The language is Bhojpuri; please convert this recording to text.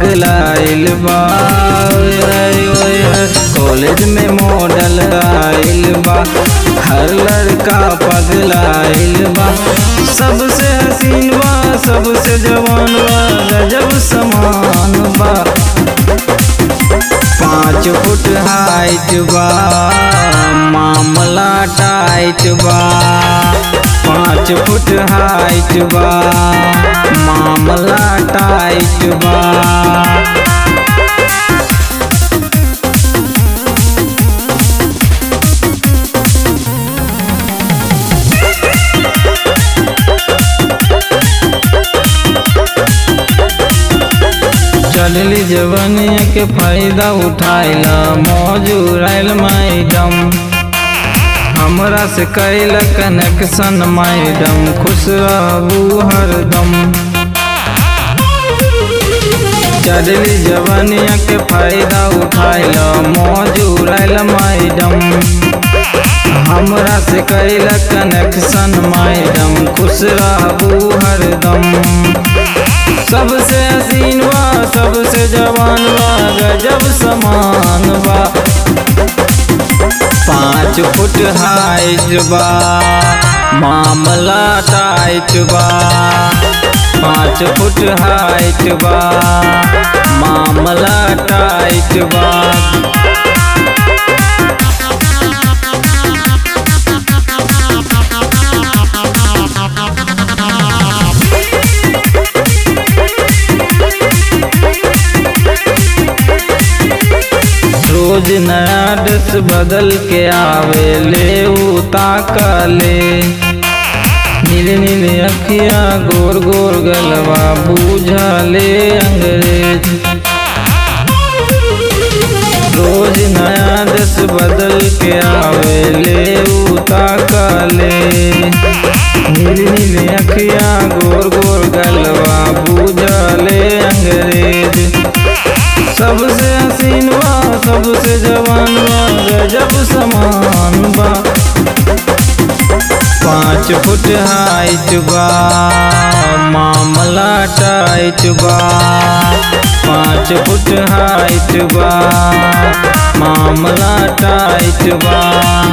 पगलाइल बा ओए होए ओए होए, कॉलेज में मॉडल आइल बा हर लड़का पगलाइल बा सबसे हसीन बा सबसे जवान बा गजब समान बा पाँच फुट हाइट बा मामला टाइट बा पाँच फुट हाइट बा मामला टाइट बा चलली जवनिया के फायदा उठाइला मौज उड़ाइल मैडम हमरा से कैल कनेक्शन मैडम खुश रहू हरदम चलली जवनिया के फायदा उठाइला मौज उड़ाइल मैडम हमरा से कैल कनेक्शन मैडम खुश रहू हरदम सबसे हसीन बा सबसे जवान बा गजब समान बा पाँच फुट हाइट बा मामला टाइट बा पाँच फुट हाइट बा मामला टाइट बा रोज नया ड्रेस बदल के आवे ले उताका ले नीले नीले अखिया गोर गोर गलवा बूझा ले अंग्रेज रोज नया ड्रेस बदल के आवे ले उताका ले नीली नीली अखिया गोर गोर गलवा बूझा ले अंग्रेज सबसे हसीन बा सबसे जवान बा गजब समान बा पाँच फुट हाइट बा मामला टाइट बा पाँच फुट हाइट बा मामला टाइट बा